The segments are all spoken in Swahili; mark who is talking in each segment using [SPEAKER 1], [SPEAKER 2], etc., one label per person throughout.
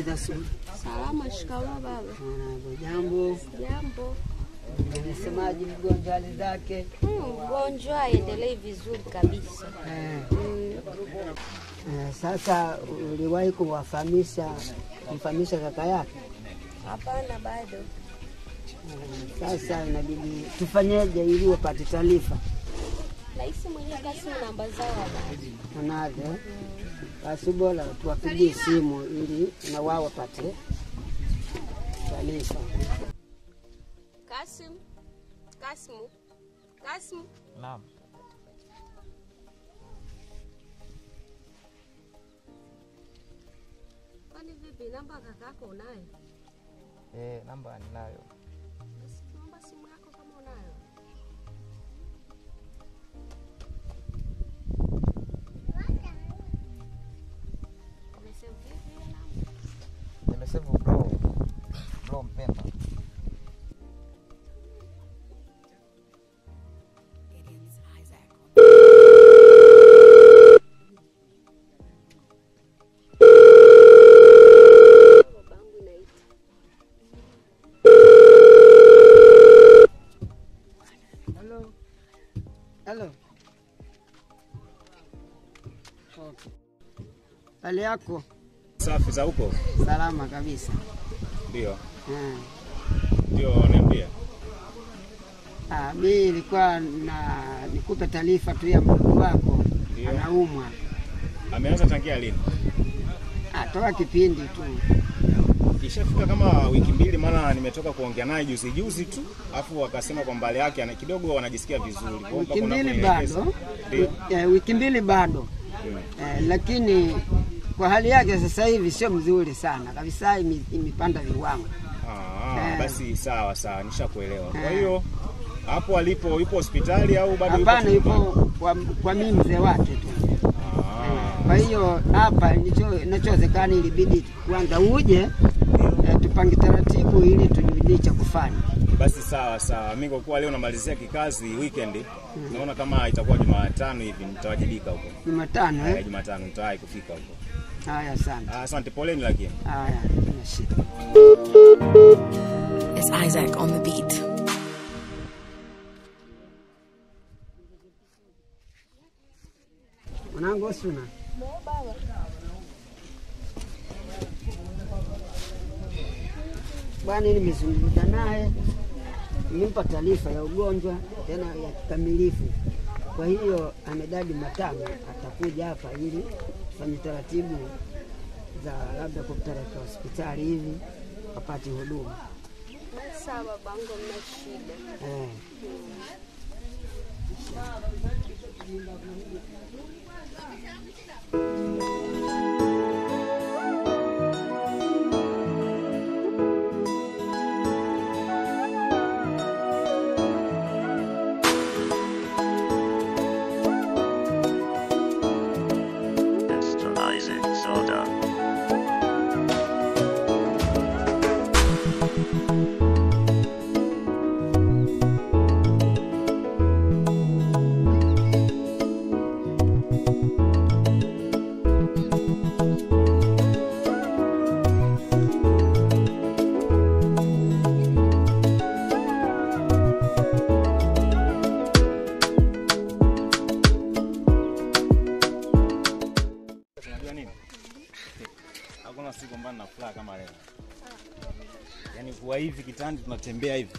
[SPEAKER 1] Habari za asubuhi.
[SPEAKER 2] Salama. Shikamoo baba.
[SPEAKER 1] Mwanangu, jambo.
[SPEAKER 2] Jambo.
[SPEAKER 1] Nimesemaje mgonjwa hali zake?
[SPEAKER 2] Hmm, Mgonjwa aendelee vizuri kabisa.
[SPEAKER 1] Eh,
[SPEAKER 2] Mm.
[SPEAKER 1] eh, sasa uliwahi kumwafahamisha kumfahamisha kaka yake?
[SPEAKER 2] Hapana, bado.
[SPEAKER 1] Eh, Sasa inabidi tufanyeje ili wapate taarifa?
[SPEAKER 2] Rahisi mwenyewe kasi namba zao habari.
[SPEAKER 1] Manake basi bora tuwapigie simu ili na wao wapate taarifa.
[SPEAKER 2] Kasim. Kasimu. Kasimu.
[SPEAKER 3] Naam.
[SPEAKER 2] Kwani vipi namba kakako unayo?
[SPEAKER 3] Eh, namba ninayo.
[SPEAKER 2] Basi naomba simu yako kama unayo. Umesema vipi hiyo namba?
[SPEAKER 3] Nimesema bro. Bro mpenda.
[SPEAKER 2] Babangu inaita.
[SPEAKER 1] Hello. Hello. Okay. Hali yako?
[SPEAKER 4] Safi za huko?
[SPEAKER 1] Salama kabisa.
[SPEAKER 4] Ndio,
[SPEAKER 1] Eh.
[SPEAKER 4] ndio, niambie.
[SPEAKER 1] Ah, mi ilikuwa na nikupe taarifa tu ya mdogo wako
[SPEAKER 4] Ndio.
[SPEAKER 1] anaumwa.
[SPEAKER 4] Ameanza tangia lini?
[SPEAKER 1] Ah, toka kipindi tu.
[SPEAKER 4] Ishafika kama wiki mbili, maana nimetoka kuongea naye juzi juzi tu, afu akasema kwamba hali yake ana- kidogo anajisikia vizuri. Kwa hiyo
[SPEAKER 1] Wiki
[SPEAKER 4] mpaka
[SPEAKER 1] mbili
[SPEAKER 4] unaponielekeza-
[SPEAKER 1] bado.
[SPEAKER 4] Ndio.
[SPEAKER 1] Eh, wiki mbili bado.
[SPEAKER 4] Mm.
[SPEAKER 1] Eh, lakini kwa hali yake sasa hivi sio mzuri sana kabisa, ime- imepanda viwango.
[SPEAKER 4] Ah,
[SPEAKER 1] Eh.
[SPEAKER 4] basi sawa sawa, nishakuelewa. Kwa
[SPEAKER 1] Eh.
[SPEAKER 4] hiyo hapo alipo yupo hospitali au bado yupo
[SPEAKER 1] Hapana,
[SPEAKER 4] chumbani?
[SPEAKER 1] yupo kwa, kwa mimi mzee wake tu.
[SPEAKER 4] Ah,
[SPEAKER 1] Kwa hiyo hapa nicho- inachowezekana ilibidi kwanza uje eh, tupange taratibu ili tujue cha kufanya.
[SPEAKER 4] basi sawa sawa. Mimi kwa kuwa leo namalizia kikazi weekend, naona kama itakuwa Jumatano hivi nitawajibika huko.
[SPEAKER 1] Jumatano
[SPEAKER 4] Eh,
[SPEAKER 1] eh?
[SPEAKER 4] Jumatano nitawahi kufika huko.
[SPEAKER 1] Haya, asante.
[SPEAKER 4] Ah, Asante, poleni lakini.
[SPEAKER 1] Haya, kuna shida.
[SPEAKER 5] It's Isaac on the beat.
[SPEAKER 1] Mwanangu Osuna, bwana, nimezungumza naye, nimempa taarifa ya ugonjwa tena ya kikamilifu. Kwa hiyo amedadi matano, atakuja hapa ili tufanye taratibu za labda kumpeleka hospitali hivi apate huduma
[SPEAKER 2] Basi sawa babangu, mna shida.
[SPEAKER 1] eh.
[SPEAKER 6] Mr. Isaac Soda.
[SPEAKER 4] Unajua nini? Hakuna siku ambayo nina furaha kama leo. Yaani kuwa hivi kitandi tunatembea hivi.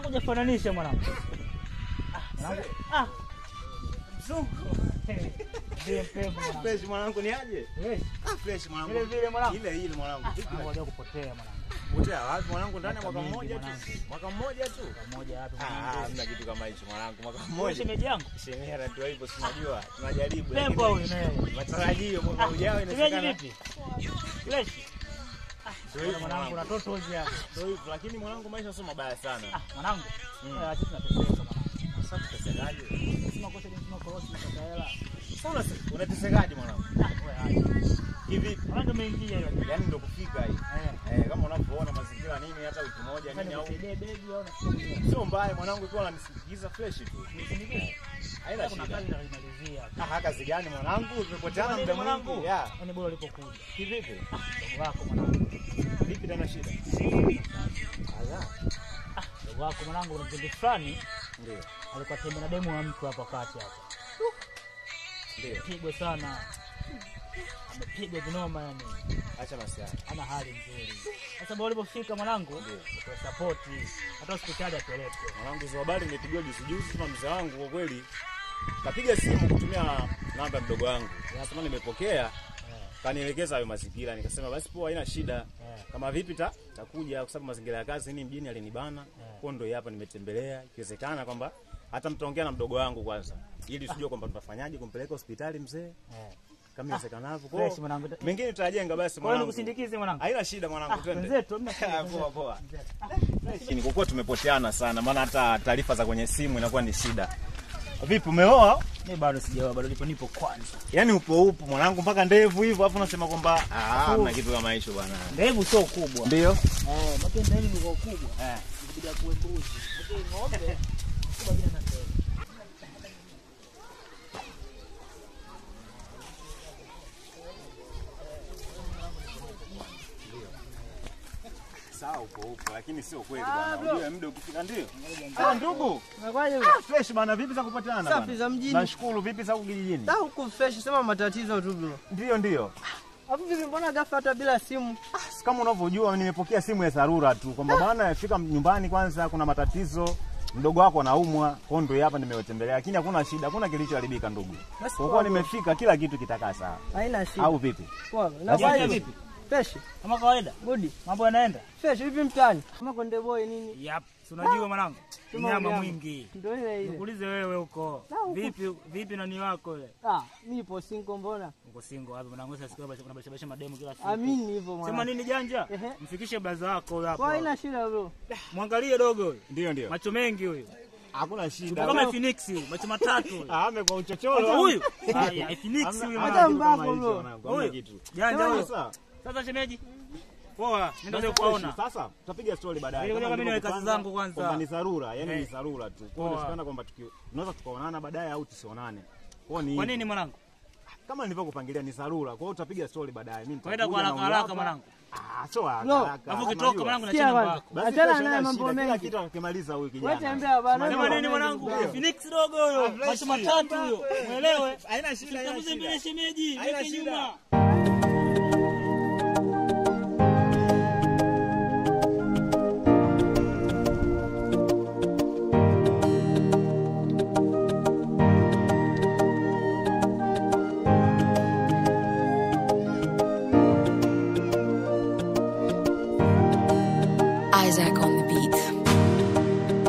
[SPEAKER 7] hujafananisha mwanangu. Ah, mwanangu. Ah,
[SPEAKER 4] Mzungu.
[SPEAKER 7] ndiye mpembo mwanangu.
[SPEAKER 4] Fresh mwanangu ni aje?
[SPEAKER 7] Yes,
[SPEAKER 4] Ah, fresh mwanangu.
[SPEAKER 7] vile vile mwanangu.
[SPEAKER 4] Ile ile mwanangu. Vipi
[SPEAKER 7] Mwanangu
[SPEAKER 4] basi?
[SPEAKER 7] haja kupotea mwanangu.
[SPEAKER 4] Potea wapi mwanangu ndani ya
[SPEAKER 7] Mwaka
[SPEAKER 4] mwaka
[SPEAKER 7] mingi,
[SPEAKER 4] mmoja tu.
[SPEAKER 7] mwanangu.
[SPEAKER 4] Mwaka mmoja tu.
[SPEAKER 7] Pamoja hapa
[SPEAKER 4] Ah,
[SPEAKER 7] mwanangu.
[SPEAKER 4] hamna kitu kama hicho mwanangu. Mwaka
[SPEAKER 7] Wewe
[SPEAKER 4] mmoja.
[SPEAKER 7] shemeji yangu.
[SPEAKER 4] Shemera ndio hivyo si unajua. Tunajaribu.
[SPEAKER 7] Pembo
[SPEAKER 4] lakini
[SPEAKER 7] huyu naye.
[SPEAKER 4] Matarajio mwaka ujao
[SPEAKER 7] Shemeji
[SPEAKER 4] inawezekana.
[SPEAKER 7] vipi? Fresh.
[SPEAKER 4] Ndio hivyo
[SPEAKER 7] Mwanangu na
[SPEAKER 4] mwanangu.
[SPEAKER 7] toto hizi hapa.
[SPEAKER 4] Ndio hivyo lakini mwanangu maisha sio mabaya sana.
[SPEAKER 7] Ah, mwanangu.
[SPEAKER 4] Mm.
[SPEAKER 7] Eh, acha tunateseka mwanangu.
[SPEAKER 4] Sasa tutesekaje?
[SPEAKER 7] Sima kosa jinsi korosi na hela.
[SPEAKER 4] Sasa unase- unatesekaje mwanangu?
[SPEAKER 7] Ah, wewe acha.
[SPEAKER 4] Hivi
[SPEAKER 7] Mwanangu umeingia hiyo.
[SPEAKER 4] yaani ndio kufika hii.
[SPEAKER 7] Eh.
[SPEAKER 4] Eh, kama unavyoona mazingira nini hata wiki moja nini au
[SPEAKER 7] Nikusaidie begi au nakusaidie.
[SPEAKER 4] sio mbaya mwanangu ikiwa unanisindikiza fresh tu.
[SPEAKER 7] Nisindikize.
[SPEAKER 4] Haina
[SPEAKER 7] Kuna
[SPEAKER 4] shida.
[SPEAKER 7] kazi naimalizia.
[SPEAKER 4] Ah, kazi gani mwanangu? Tumepoteana muda mwingi. Ya.
[SPEAKER 7] Yaani bora ulipokuja.
[SPEAKER 4] Kivipi?
[SPEAKER 7] Ndugu wako mwanangu.
[SPEAKER 4] Vipi tena shida? Aya.
[SPEAKER 7] Ndugu wako mwanangu kuna kipindi fulani
[SPEAKER 4] Ndio.
[SPEAKER 7] alikuwa tembea na demu wa mtu hapa kati hapa.
[SPEAKER 4] Ndio.
[SPEAKER 7] Pigwa sana. Amepigwa vinoma yani.
[SPEAKER 4] Acha masiara.
[SPEAKER 7] Ana hali nzuri. Sasa bora ulipofika mwanangu,
[SPEAKER 4] Ndio.
[SPEAKER 7] kwa support hata hospitali apeleke.
[SPEAKER 4] Mwanangu hizo habari nimepigiwa juzi juzi na mzee wangu kwa kweli. Kapiga simu kutumia namba ya mdogo wangu. Nasema nimepokea.
[SPEAKER 7] Eh,
[SPEAKER 4] Kanielekeza hayo mazingira nikasema basi poa haina shida.
[SPEAKER 7] eh.
[SPEAKER 4] Kama vipi ta takuja kwa sababu mazingira ya kazi ni mjini alinibana. Kwa ndio hapa nimetembelea. Ikiwezekana kwamba hata mtaongea na mdogo wangu kwanza ili usijue kwamba tutafanyaje kumpeleka hospitali mzee
[SPEAKER 7] Eh.
[SPEAKER 4] kama iwezekanavyo. Kwa
[SPEAKER 7] Fresh
[SPEAKER 4] hiyo,
[SPEAKER 7] mwanangu.
[SPEAKER 4] mengine tutajenga basi
[SPEAKER 7] Kwa hiyo
[SPEAKER 4] mwanangu.
[SPEAKER 7] nikusindikize mwanangu.
[SPEAKER 4] Haina shida mwanangu, twende.
[SPEAKER 7] Wenzetu hamna
[SPEAKER 4] Ah,
[SPEAKER 7] shida.
[SPEAKER 4] Poa poa. Ni kwa kuwa tumepoteana sana, maana hata taarifa za kwenye simu inakuwa ni shida. Vipi, umeoa?
[SPEAKER 7] Mimi bado sijaoa, bado nipo nipo kwanza.
[SPEAKER 4] Yaani upo upo mwanangu mpaka ndevu hivyo, afu unasema kwamba ah, hamna kitu kama hicho bwana.
[SPEAKER 7] Ndevu sio kubwa.
[SPEAKER 4] Ndio.
[SPEAKER 7] Eh, maki ndevu ni kwa kubwa.
[SPEAKER 4] Eh.
[SPEAKER 7] Nikija kuwe mbuzi. Maki ng'ombe. Kubwa bila na ndevu.
[SPEAKER 4] Sawa upo upo, lakini sio kweli bwana. Unajua muda ukifika ndio. Ah, ndugu. Ah, fresh bana, vipi za kupatikana bana?
[SPEAKER 8] Safi za mjini.
[SPEAKER 4] Nashukuru, vipi za huku kijijini?
[SPEAKER 8] Da huku fresh, sema matatizo tu bro.
[SPEAKER 4] Ndio ndio.
[SPEAKER 8] Hapo vipi, mbona ghafla hata bila simu?
[SPEAKER 4] Kama unavyojua nimepokea simu ya dharura tu kwamba bwana fika nyumbani kwanza kuna matatizo mdogo wako anaumwa, kwa hiyo ndio hapa nimewatembelea, lakini hakuna shida, hakuna kilichoharibika ndugu.
[SPEAKER 8] Basi
[SPEAKER 4] Kwa
[SPEAKER 8] poa,
[SPEAKER 4] kuwa
[SPEAKER 8] bro.
[SPEAKER 4] nimefika kila kitu kitakaa sawa.
[SPEAKER 8] Haina shida.
[SPEAKER 4] Au vipi?
[SPEAKER 8] Poa.
[SPEAKER 4] Basi
[SPEAKER 8] Na
[SPEAKER 7] Janja
[SPEAKER 4] ndio.
[SPEAKER 7] vipi?
[SPEAKER 8] fresh.
[SPEAKER 7] Kama kawaida.
[SPEAKER 8] Good.
[SPEAKER 7] Mambo yanaenda?
[SPEAKER 8] Fresh vipi mtaani? Kama konde boy nini?
[SPEAKER 7] Yap. Si unajua mwanangu.
[SPEAKER 8] Sema
[SPEAKER 7] Nyama
[SPEAKER 8] unyama.
[SPEAKER 7] mwingi.
[SPEAKER 8] Ndio ile ile.
[SPEAKER 7] Nikuulize wewe huko.
[SPEAKER 8] Na huko.
[SPEAKER 7] Vipi vipi nani wako yule?
[SPEAKER 8] Ah, mimi nipo single mbona?
[SPEAKER 7] Uko single wapi mwanangu? Sasa siku kuna basha basha mademu kila siku.
[SPEAKER 8] Amini hivyo mwana.
[SPEAKER 7] Sema nini janja?
[SPEAKER 8] Ehe.
[SPEAKER 7] Mfikishe blaza wako huyo
[SPEAKER 8] Kwa haina
[SPEAKER 7] hapo.
[SPEAKER 8] shida bro.
[SPEAKER 7] Mwangalie dogo huyo.
[SPEAKER 4] Ndio ndio.
[SPEAKER 7] Macho mengi huyo.
[SPEAKER 4] Hakuna shida.
[SPEAKER 7] Kama Phoenix, macho matatu huyo.
[SPEAKER 4] Ah, ame kwa uchochoro.
[SPEAKER 7] Huyu. Haya, Phoenix
[SPEAKER 4] Hamna-
[SPEAKER 7] huyu
[SPEAKER 4] hamna
[SPEAKER 7] mwanangu.
[SPEAKER 4] kitu kama
[SPEAKER 8] mbako,
[SPEAKER 4] hicho,
[SPEAKER 8] bro.
[SPEAKER 4] mwanangu, hamna
[SPEAKER 7] Huyu.
[SPEAKER 4] kitu.
[SPEAKER 7] Janja huyo.
[SPEAKER 4] Sasa,
[SPEAKER 7] Sasa shemeji. Poa, nenda
[SPEAKER 4] sasa
[SPEAKER 7] kuwaona.
[SPEAKER 4] Sasa tutapiga story baadaye.
[SPEAKER 7] Nilikuja
[SPEAKER 4] Kama
[SPEAKER 7] kama mimi
[SPEAKER 4] nilivyopanga,
[SPEAKER 7] kazi zangu kwanza.
[SPEAKER 4] Kwamba ni dharura, yani ni
[SPEAKER 7] Eh.
[SPEAKER 4] dharura tu. Kwa hiyo
[SPEAKER 7] Poa.
[SPEAKER 4] inawezekana kwamba tuki- tunaweza tukaonana baadaye au tusionane. Kwa hiyo ni
[SPEAKER 7] Kwa nini mwanangu?
[SPEAKER 4] kama nilivyokupangilia ni dharura. Kwa hiyo tutapiga story baadaye. Mimi
[SPEAKER 7] Kaenda kwa
[SPEAKER 4] nitakuja
[SPEAKER 7] haraka
[SPEAKER 4] na huyu
[SPEAKER 7] haraka
[SPEAKER 4] hapa.
[SPEAKER 7] mwanangu.
[SPEAKER 4] Ah, sio haraka
[SPEAKER 8] No.
[SPEAKER 4] haraka.
[SPEAKER 7] Alafu
[SPEAKER 4] Unajua.
[SPEAKER 7] ukitoka mwanangu na
[SPEAKER 8] Sikia
[SPEAKER 7] chana
[SPEAKER 8] bwana.
[SPEAKER 7] mbako.
[SPEAKER 4] Basi
[SPEAKER 8] Achana
[SPEAKER 4] kesho
[SPEAKER 8] naye
[SPEAKER 4] haina
[SPEAKER 8] mambo
[SPEAKER 4] shida, kila
[SPEAKER 8] mengi.
[SPEAKER 4] kitu akimaliza huyu
[SPEAKER 8] Wewe
[SPEAKER 4] kijana.
[SPEAKER 8] tembea bwana.
[SPEAKER 7] Sema nini mwanangu? Phoenix dogo huyo. Macho matatu huyo. Muelewe.
[SPEAKER 4] Haina shida, haina
[SPEAKER 7] Sitakuze
[SPEAKER 4] shida.
[SPEAKER 7] mbele shemeji.
[SPEAKER 4] Haina
[SPEAKER 7] Weke
[SPEAKER 4] shida.
[SPEAKER 7] nyuma.
[SPEAKER 5] Isaac on the beat.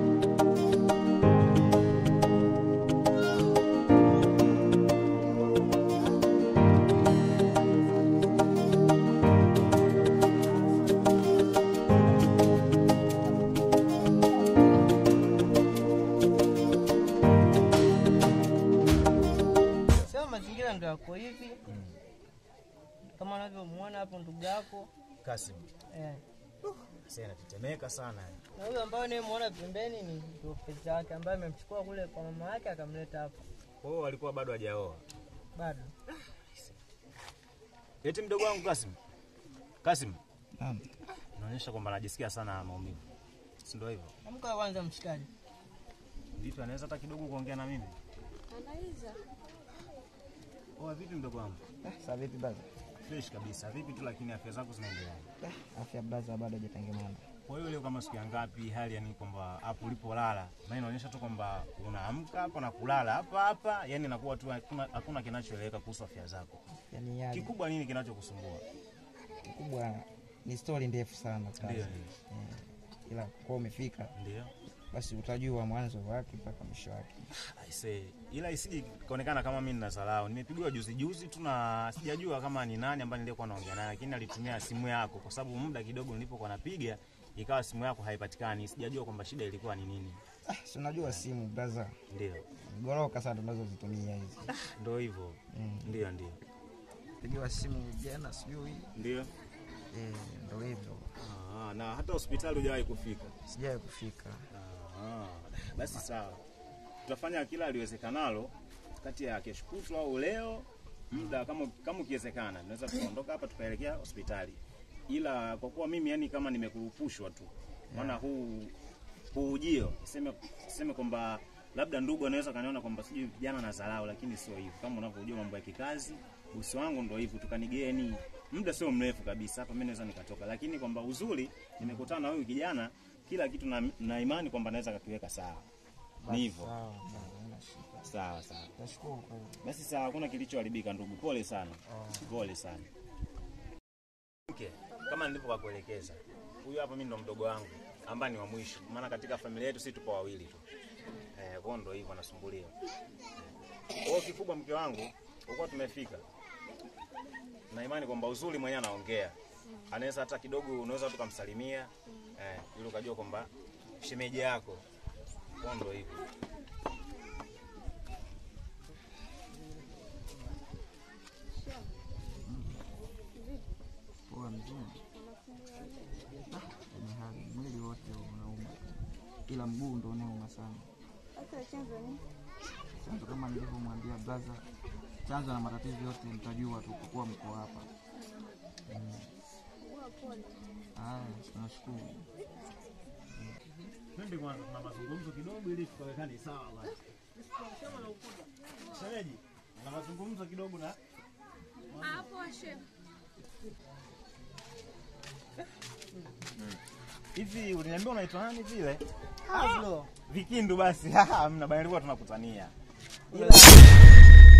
[SPEAKER 8] Sema mazingira ndio yako hivi. Kama unavyomuona hapo ndugu yako.
[SPEAKER 4] Kasim,
[SPEAKER 8] Eh.
[SPEAKER 4] sasa inatetemeka sana. yani.
[SPEAKER 8] Na huyo ambaye unayemuona pembeni ni ndio pesa yake ambaye amemchukua kule kwa mama yake akamleta hapa.
[SPEAKER 4] Kwa hiyo walikuwa bado hajaoa.
[SPEAKER 8] Bado.
[SPEAKER 4] Eti mdogo wangu Kasim. Kasim. Inaonyesha kwamba anajisikia sana maumivu. Si ndio hivyo?
[SPEAKER 8] Amka kwanza mshikaji.
[SPEAKER 4] Vipi anaweza hata kidogo kuongea na mimi?
[SPEAKER 2] Anaweza.
[SPEAKER 4] Oa vipi mdogo wangu?
[SPEAKER 3] Sasa vipi baza?
[SPEAKER 4] Fresh kabisa. Vipi tu lakini afya zako zinaendelea.
[SPEAKER 3] Afya baza bado hajatengemana.
[SPEAKER 4] Kwa hiyo leo kama siku ya ngapi, hali yani kwamba hapo ulipolala, na inaonyesha tu kwamba unaamka hapo na kulala hapa hapa, yani inakuwa tu hakuna, hakuna kinachoeleweka kuhusu afya zako.
[SPEAKER 3] yani yaje
[SPEAKER 4] Kikubwa nini kinachokusumbua?
[SPEAKER 3] kubwa ni stori ndefu sana kazi.
[SPEAKER 4] Ndio,
[SPEAKER 3] Eh, ila kwa umefika
[SPEAKER 4] ndio
[SPEAKER 3] basi utajua mwanzo wake mpaka mwisho wake
[SPEAKER 4] Aise, ila isije kaonekana kama mimi ninasalau. Nimepigiwa juzi juzi tu na sijajua kama ni nani ambaye nilikuwa naongea naye, lakini alitumia simu yako kwa sababu muda kidogo nilipokuwa napiga ikawa simu yako haipatikani. Sijajua kwamba shida ilikuwa ni nini.
[SPEAKER 3] ah, si unajua simu braza
[SPEAKER 4] Ndio,
[SPEAKER 3] goroka sana tunazozitumia hizi
[SPEAKER 4] ndio hivyo.
[SPEAKER 3] Mm.
[SPEAKER 4] Ndio, ndio,
[SPEAKER 3] pigiwa simu jana sijui
[SPEAKER 4] ndio.
[SPEAKER 3] eh, ndo hivyo
[SPEAKER 4] Ah, na hata hospitali hujawahi kufika.
[SPEAKER 3] sijawai kufika
[SPEAKER 4] Ah, basi sawa, tutafanya kila aliwezekanalo kati ya kesho kutwa au leo muda kama kama ukiwezekana, tunaweza tukaondoka hapa tukaelekea hospitali, ila kwa kuwa mimi yani kama nimekurupushwa tu, maana huu huu ujio seme seme kwamba labda ndugu anaweza kaniona kwamba sijui vijana na dharau, lakini sio hivyo. Kama unavyojua mambo ya kikazi, bosi wangu ndo hivyo, tukanigeni muda sio mrefu kabisa hapa, mimi naweza nikatoka, lakini kwamba uzuri nimekutana na huyu kijana, kila kitu na, na imani kwamba naweza kakiweka sawa. Ni hivyo.
[SPEAKER 3] sawa sawa, haina shida
[SPEAKER 4] Sawa sawa.
[SPEAKER 3] tashukuru kwa hiyo.
[SPEAKER 4] Basi sawa, hakuna kilichoharibika ndugu, pole sana, pole sana. Okay. Kama nilivyokuelekeza, huyu hapa mimi ndo mdogo wangu ambaye ni wa mwisho, maana katika familia yetu sisi tupo wawili tu. Eh, kwa ndo hivyo anasumbuliwa. Kwa hiyo kikubwa, mke wangu, ukuwa tumefika na imani kwamba uzuri mwenyewe anaongea, anaweza hata kidogo, unaweza tukamsalimia eh, ili ukajua kwamba shemeji yako. Kwa ndo hivyo.
[SPEAKER 3] poa mzima Ah, ni hali mwili wote unauma ila mguu ndo unauma sana chanzo kama nilivyomwambia braza chanzo na matatizo yote mtajua tu kwa kuwa mko hapa Mm. haya tunashukuru
[SPEAKER 4] Twende kwanza, tuna mazungumzo kidogo ili tukawekane sawa basi. Shemeji, na mazungumzo kidogo na hivi uliniambia unaitwa nani vile? Vikindu basi. Hamna bali tulikuwa tunakutania. Ila